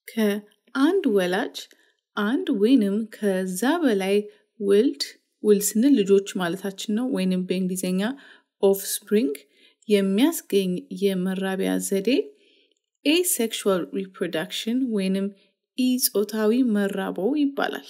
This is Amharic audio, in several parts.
ከአንድ ወላጅ አንድ ወይንም ከዛ በላይ ውልድ ውልድ ስንል ልጆች ማለታችን ነው፣ ወይንም በእንግሊዝኛ ኦፍስፕሪንግ የሚያስገኝ የመራቢያ ዘዴ ኤሴክሹዋል ሪፕሮዳክሽን ወይንም ኢጾታዊ መራቦ ይባላል።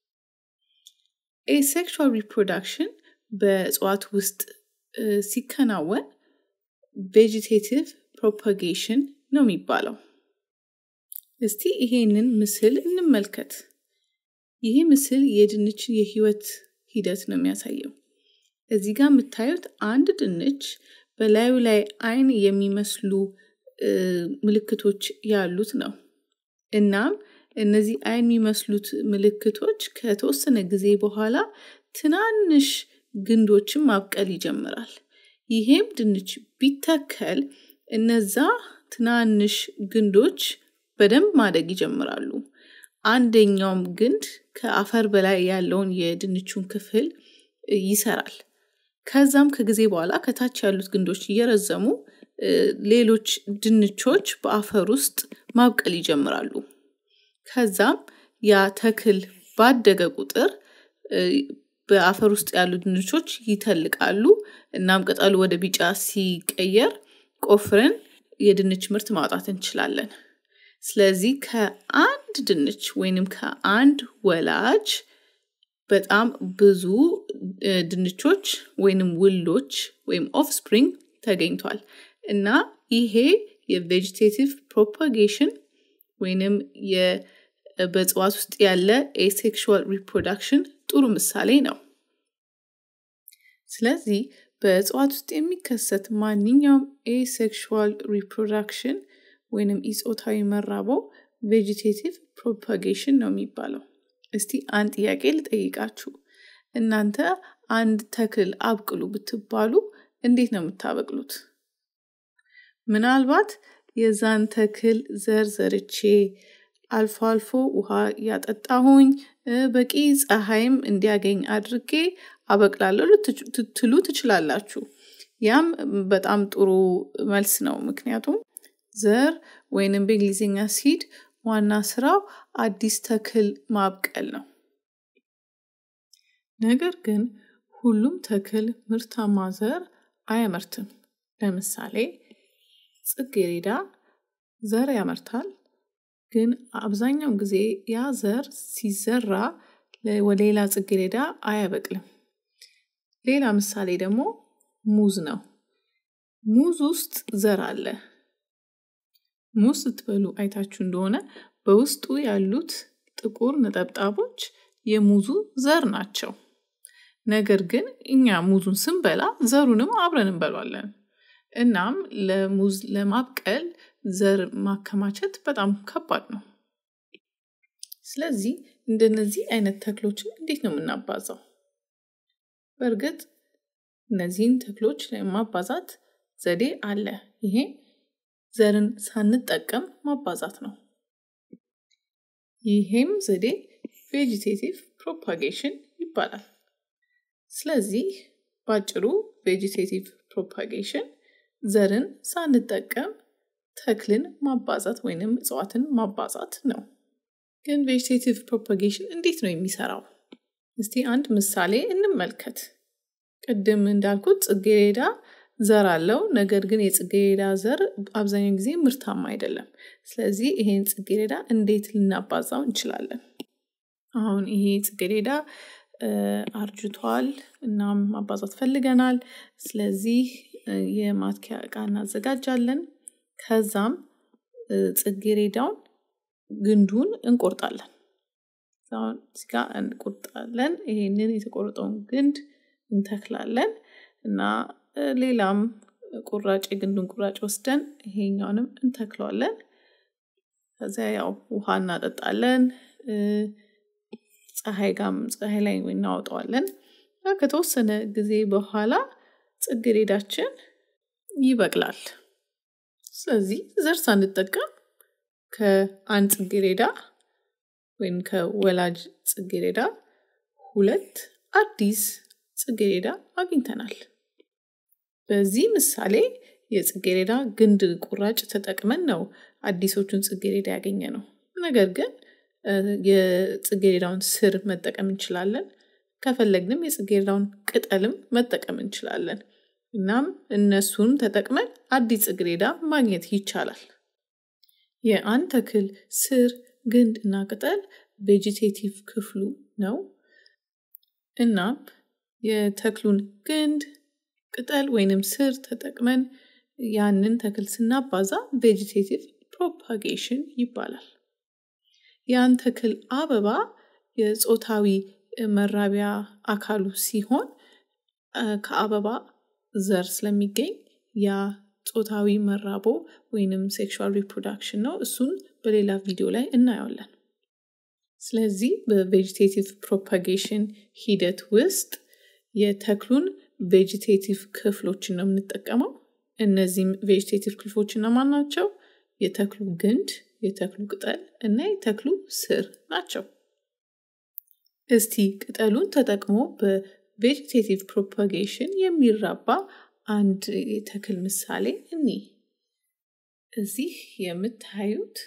ኤሴክሹዋል ሪፕሮዳክሽን በእጽዋት ውስጥ ሲከናወን ቬጂቴቲቭ ፕሮፓጌሽን ነው የሚባለው። እስቲ ይሄንን ምስል እንመልከት። ይሄ ምስል የድንችን የህይወት ሂደት ነው የሚያሳየው። እዚህ ጋር የምታዩት አንድ ድንች በላዩ ላይ አይን የሚመስሉ ምልክቶች ያሉት ነው። እናም እነዚህ አይን የሚመስሉት ምልክቶች ከተወሰነ ጊዜ በኋላ ትናንሽ ግንዶችን ማብቀል ይጀምራል። ይሄም ድንች ቢተከል እነዛ ትናንሽ ግንዶች በደንብ ማደግ ይጀምራሉ። አንደኛውም ግንድ ከአፈር በላይ ያለውን የድንቹን ክፍል ይሰራል። ከዛም ከጊዜ በኋላ ከታች ያሉት ግንዶች እየረዘሙ ሌሎች ድንቾች በአፈር ውስጥ ማብቀል ይጀምራሉ። ከዛም ያ ተክል ባደገ ቁጥር በአፈር ውስጥ ያሉ ድንቾች ይተልቃሉ። እናም ቅጠሉ ወደ ቢጫ ሲቀየር ቆፍረን የድንች ምርት ማውጣት እንችላለን። ስለዚህ ከአንድ ድንች ወይንም ከአንድ ወላጅ በጣም ብዙ ድንቾች ወይንም ውሎች ወይም ኦፍስፕሪንግ ተገኝቷል እና ይሄ የቬጂቴቲቭ ፕሮፓጌሽን ወይንም በእጽዋት ውስጥ ያለ ኤሴክሹዋል ሪፕሮዳክሽን ጥሩ ምሳሌ ነው። ስለዚህ በእጽዋት ውስጥ የሚከሰት ማንኛውም ኤሴክሹዋል ሪፕሮዳክሽን ወይንም ኢጾታዊ መራቦ ቬጂቴቲቭ ፕሮፓጌሽን ነው የሚባለው። እስቲ አንድ ጥያቄ ልጠይቃችሁ። እናንተ አንድ ተክል አብቅሉ ብትባሉ እንዴት ነው የምታበቅሉት? ምናልባት የዛን ተክል ዘር ዘርቼ አልፎ አልፎ ውሃ እያጠጣሁኝ በቂ ፀሐይም እንዲያገኝ አድርጌ አበቅላለሁ ልትሉ ትችላላችሁ። ያም በጣም ጥሩ መልስ ነው። ምክንያቱም ዘር ወይንም በእንግሊዝኛ ሲድ ዋና ስራው አዲስ ተክል ማብቀል ነው። ነገር ግን ሁሉም ተክል ምርታማ ዘር አያመርትም። ለምሳሌ ጽጌሬዳ ዘር ያመርታል፣ ግን አብዛኛውን ጊዜ ያ ዘር ሲዘራ ወደ ሌላ ጽጌሬዳ አያበቅልም። ሌላ ምሳሌ ደግሞ ሙዝ ነው። ሙዝ ውስጥ ዘር አለ። ሙዝ ስትበሉ አይታችሁ እንደሆነ በውስጡ ያሉት ጥቁር ነጠብጣቦች የሙዙ ዘር ናቸው። ነገር ግን እኛ ሙዙን ስንበላ ዘሩንም አብረን እንበሏለን። እናም ለሙዝ ለማብቀል ዘር ማከማቸት በጣም ከባድ ነው። ስለዚህ እንደነዚህ አይነት ተክሎችን እንዴት ነው የምናባዛው? በእርግጥ እነዚህን ተክሎች ለማባዛት ዘዴ አለ። ይሄ ዘርን ሳንጠቀም ማባዛት ነው። ይሄም ዘዴ ቬጂቴቲቭ ፕሮፓጌሽን ይባላል። ስለዚህ ባጭሩ ቬጂቴቲቭ ፕሮፓጌሽን ዘርን ሳንጠቀም ተክልን ማባዛት ወይንም እጽዋትን ማባዛት ነው። ግን ቬጂቴቲቭ ፕሮፓጌሽን እንዴት ነው የሚሰራው? እስቲ አንድ ምሳሌ እንመልከት። ቅድም እንዳልኩት ጽጌሬዳ ዘር አለው። ነገር ግን የጽጌሬዳ ዘር አብዛኛውን ጊዜ ምርታማ አይደለም። ስለዚህ ይሄን ጽጌሬዳ እንዴት ልናባዛው እንችላለን? አሁን ይሄ ጽጌሬዳ አርጅቷል፣ እናም ማባዛት ፈልገናል። ስለዚህ የማትኪያ እቃ እናዘጋጃለን። ከዛም ጽጌሬዳውን ግንዱን እንቆርጣለን። አሁን እዚጋ እንቆርጣለን። ይሄንን የተቆረጠውን ግንድ እንተክላለን እና ሌላም ቁራጭ የግንዱን ቁራጭ ወስደን ይሄኛውንም እንተክለዋለን። ከዚያ ያው ውሃ እናጠጣለን። ፀሐይ ጋም ፀሐይ ላይ እናወጣዋለን። ከተወሰነ ጊዜ በኋላ ጽጌሬዳችን ይበቅላል። ስለዚህ ዘር ሳንጠቀም ከአንድ ጽጌሬዳ ወይም ከወላጅ ጽጌሬዳ ሁለት አዲስ ጽጌሬዳ አግኝተናል። በዚህ ምሳሌ የጽጌሬዳ ግንድ ቁራጭ ተጠቅመን ነው አዲሶቹን ጽጌሬዳ ያገኘ ነው። ነገር ግን የጽጌረዳውን ስር መጠቀም እንችላለን። ከፈለግንም የጽጌረዳውን ቅጠልም መጠቀም እንችላለን። እናም እነሱን ተጠቅመን አዲስ ጽጌረዳ ማግኘት ይቻላል። የአንድ ተክል ስር፣ ግንድ እና ቅጠል ቬጂቴቲቭ ክፍሉ ነው። እናም የተክሉን ግንድ፣ ቅጠል ወይንም ስር ተጠቅመን ያንን ተክል ስናባዛ ቬጂቴቲቭ ፕሮፓጌሽን ይባላል። ያን ተክል አበባ የጾታዊ መራቢያ አካሉ ሲሆን ከአበባ ዘር ስለሚገኝ ያ ጾታዊ መራቦ ወይንም ሴክሹዋል ሪፕሮዳክሽን ነው። እሱን በሌላ ቪዲዮ ላይ እናየዋለን። ስለዚህ በቬጂቴቲቭ ፕሮፓጌሽን ሂደት ውስጥ የተክሉን ቬጂቴቲቭ ክፍሎችን ነው የምንጠቀመው። እነዚህም ቬጂቴቲቭ ክፍሎች እነማን ናቸው? የተክሉ ግንድ፣ የተክሉ ቅጠል እና የተክሉ ስር ናቸው። እስቲ ቅጠሉን ተጠቅሞ በቬጂቴቲቭ ፕሮፓጌሽን የሚራባ አንድ የተክል ምሳሌ እኒ እዚህ የምታዩት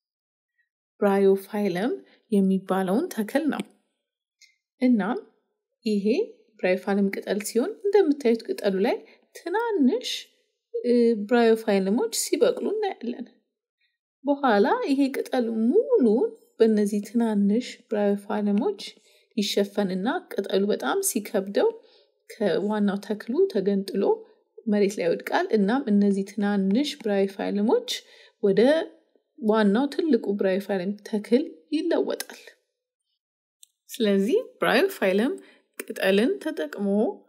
ብራዮፋይለም የሚባለውን ተክል ነው። እናም ይሄ ብራዮፋይለም ቅጠል ሲሆን እንደምታዩት ቅጠሉ ላይ ትናንሽ ብራዮፋይለሞች ሲበቅሉ እናያለን። በኋላ ይሄ ቅጠል ሙሉን በእነዚህ ትናንሽ ብራዮፋይለሞች ይሸፈንና ቅጠሉ በጣም ሲከብደው ከዋናው ተክሉ ተገንጥሎ መሬት ላይ ይወድቃል። እናም እነዚህ ትናንሽ ብራዮፋይለሞች ወደ ዋናው ትልቁ ብራዮፋይለም ተክል ይለወጣል። ስለዚህ ብራዮፋይለም ቅጠልን ተጠቅሞ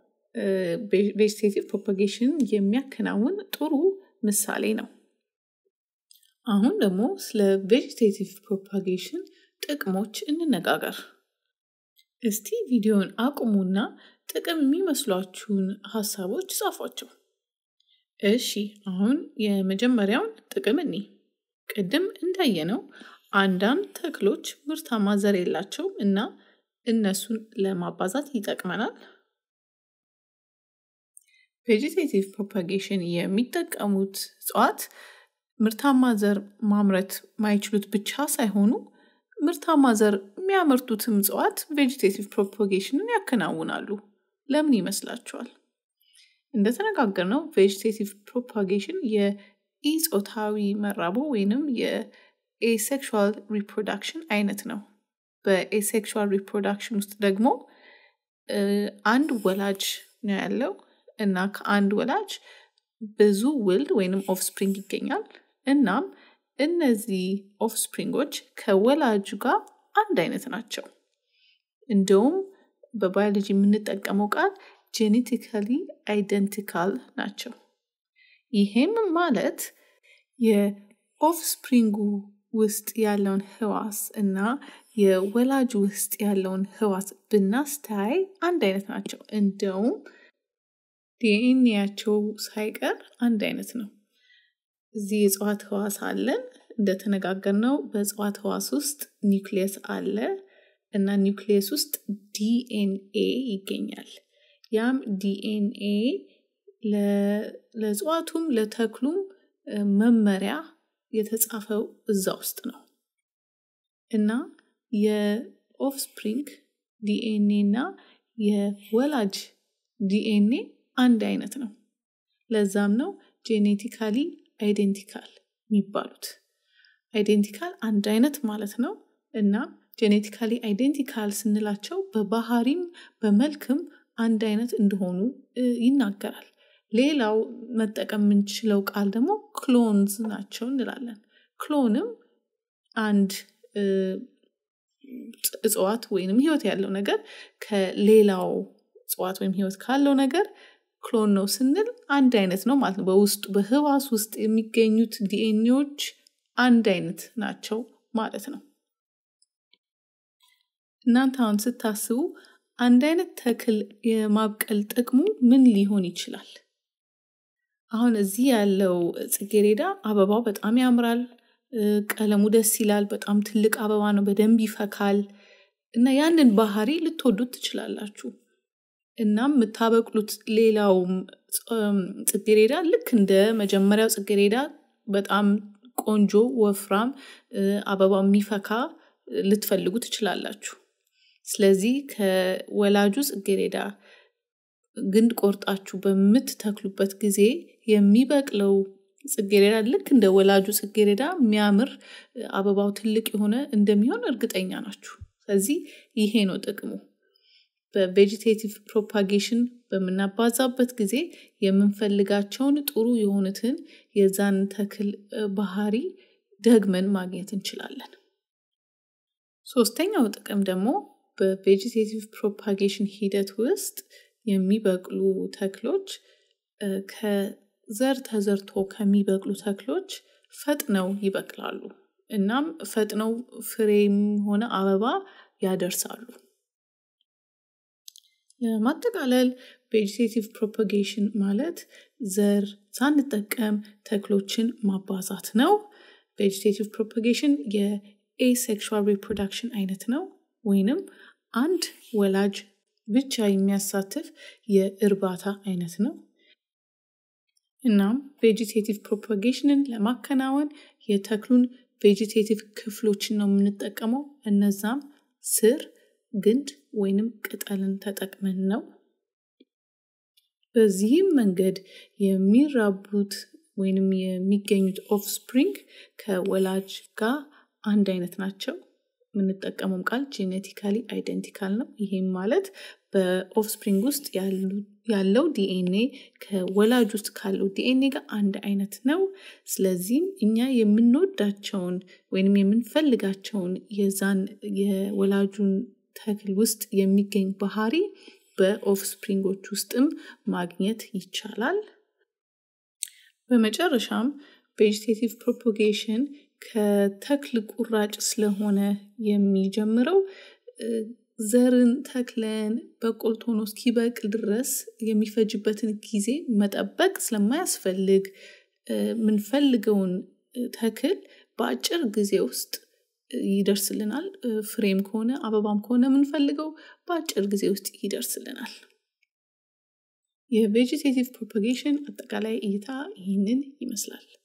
ቬጅቴቲቭ ፕሮፓጌሽን የሚያከናውን ጥሩ ምሳሌ ነው። አሁን ደግሞ ስለ ቬጅቴቲቭ ፕሮፓጌሽን ጥቅሞች እንነጋገር። እስቲ ቪዲዮን አቁሙና ጥቅም የሚመስሏችሁን ሀሳቦች ጻፏቸው። እሺ አሁን የመጀመሪያውን ጥቅም እኒ ቅድም እንዳየነው አንዳንድ ተክሎች ምርታማ ዘር የላቸውም እና እነሱን ለማባዛት ይጠቅመናል። ቬጂቴቲቭ ፕሮፓጌሽን የሚጠቀሙት እጽዋት ምርታማ ዘር ማምረት ማይችሉት ብቻ ሳይሆኑ ምርታማ ዘር የሚያመርቱትም እጽዋት ቬጂቴቲቭ ፕሮፓጌሽንን ያከናውናሉ። ለምን ይመስላችኋል? እንደተነጋገርነው ቬጂቴቲቭ ፕሮፓጌሽን የኢጾታዊ መራቦ ወይንም የኤሴክሹዋል ሪፕሮዳክሽን አይነት ነው። በኤሴክሹዋል ሪፕሮዳክሽን ውስጥ ደግሞ አንድ ወላጅ ነው ያለው እና ከአንድ ወላጅ ብዙ ውልድ ወይንም ኦፍስፕሪንግ ይገኛል። እናም እነዚህ ኦፍስፕሪንጎች ከወላጁ ጋር አንድ አይነት ናቸው። እንደውም በባዮሎጂ የምንጠቀመው ቃል ጄኔቲካሊ አይደንቲካል ናቸው። ይሄም ማለት የኦፍስፕሪንጉ ውስጥ ያለውን ህዋስ እና የወላጁ ውስጥ ያለውን ህዋስ ብናስተያይ አንድ አይነት ናቸው። እንደውም ዲኤንኤያቸው ሳይቀር አንድ አይነት ነው። እዚህ የእጽዋት ህዋስ አለን። እንደተነጋገርነው በእጽዋት ህዋስ ውስጥ ኒውክሊየስ አለ እና ኒውክሊየስ ውስጥ ዲኤንኤ ይገኛል። ያም ዲኤንኤ ለእጽዋቱም ለተክሉም መመሪያ የተጻፈው እዛ ውስጥ ነው እና የኦፍስፕሪንግ ዲኤንኤ እና የወላጅ ዲኤንኤ አንድ አይነት ነው። ለዛም ነው ጄኔቲካሊ አይዴንቲካል የሚባሉት። አይዴንቲካል አንድ አይነት ማለት ነው እና ጄኔቲካሊ አይዴንቲካል ስንላቸው በባህሪም በመልክም አንድ አይነት እንደሆኑ ይናገራል። ሌላው መጠቀም የምንችለው ቃል ደግሞ ክሎንዝ ናቸው እንላለን። ክሎንም አንድ እጽዋት ወይንም ህይወት ያለው ነገር ከሌላው እጽዋት ወይም ህይወት ካለው ነገር ክሎን ነው ስንል አንድ አይነት ነው ማለት ነው። በውስጡ በህዋስ ውስጥ የሚገኙት ዲኤንኤዎች አንድ አይነት ናቸው ማለት ነው። እናንተ አሁን ስታስቡ አንድ አይነት ተክል የማብቀል ጥቅሙ ምን ሊሆን ይችላል? አሁን እዚህ ያለው ጽጌሬዳ አበባው በጣም ያምራል፣ ቀለሙ ደስ ይላል፣ በጣም ትልቅ አበባ ነው፣ በደንብ ይፈካል እና ያንን ባህሪ ልትወዱት ትችላላችሁ። እናም የምታበቅሉት ሌላው ጽጌሬዳ ልክ እንደ መጀመሪያው ጽጌሬዳ በጣም ቆንጆ ወፍራም አበባው የሚፈካ ልትፈልጉ ትችላላችሁ። ስለዚህ ከወላጁ ጽጌሬዳ ግንድ ቆርጣችሁ በምትተክሉበት ጊዜ የሚበቅለው ጽጌሬዳ ልክ እንደ ወላጁ ጽጌሬዳ የሚያምር አበባው ትልቅ የሆነ እንደሚሆን እርግጠኛ ናችሁ። ስለዚህ ይሄ ነው ጥቅሙ። በቬጂቴቲቭ ፕሮፓጌሽን በምናባዛበት ጊዜ የምንፈልጋቸውን ጥሩ የሆኑትን የዛን ተክል ባህሪ ደግመን ማግኘት እንችላለን። ሶስተኛው ጥቅም ደግሞ በቬጂቴቲቭ ፕሮፓጌሽን ሂደት ውስጥ የሚበቅሉ ተክሎች ከዘር ተዘርቶ ከሚበቅሉ ተክሎች ፈጥነው ይበቅላሉ። እናም ፈጥነው ፍሬም ሆነ አበባ ያደርሳሉ። ለማጠቃለል ቬጂቴቲቭ ፕሮፓጌሽን ማለት ዘር ሳንጠቀም ተክሎችን ማባዛት ነው። ቬጂቴቲቭ ፕሮፓጌሽን የኤሴክሹዋል ሪፕሮዳክሽን አይነት ነው ወይንም አንድ ወላጅ ብቻ የሚያሳትፍ የእርባታ አይነት ነው። እናም ቬጂቴቲቭ ፕሮፓጌሽንን ለማከናወን የተክሉን ቬጂቴቲቭ ክፍሎችን ነው የምንጠቀመው። እነዛም ስር፣ ግንድ ወይንም ቅጠልን ተጠቅመን ነው። በዚህም መንገድ የሚራቡት ወይንም የሚገኙት ኦፍስፕሪንግ ከወላጅ ጋር አንድ አይነት ናቸው። የምንጠቀመውም ቃል ጄኔቲካሊ አይደንቲካል ነው። ይሄም ማለት በኦፍስፕሪንግ ውስጥ ያለው ዲኤንኤ ከወላጅ ውስጥ ካለው ዲኤንኤ ጋር አንድ አይነት ነው። ስለዚህም እኛ የምንወዳቸውን ወይንም የምንፈልጋቸውን የዛን የወላጁን ተክል ውስጥ የሚገኝ ባህሪ በኦፍስፕሪንጎች ውስጥም ማግኘት ይቻላል። በመጨረሻም ቬጂቴቲቭ ፕሮፓጌሽን ከተክል ቁራጭ ስለሆነ የሚጀምረው ዘርን ተክለን በቆልቶ ሆኖ እስኪበቅል ድረስ የሚፈጅበትን ጊዜ መጠበቅ ስለማያስፈልግ የምንፈልገውን ተክል በአጭር ጊዜ ውስጥ ይደርስልናል። ፍሬም ከሆነ አበባም ከሆነ የምንፈልገው በአጭር ጊዜ ውስጥ ይደርስልናል። የቬጂቴቲቭ ፕሮፓጌሽን አጠቃላይ እይታ ይህንን ይመስላል።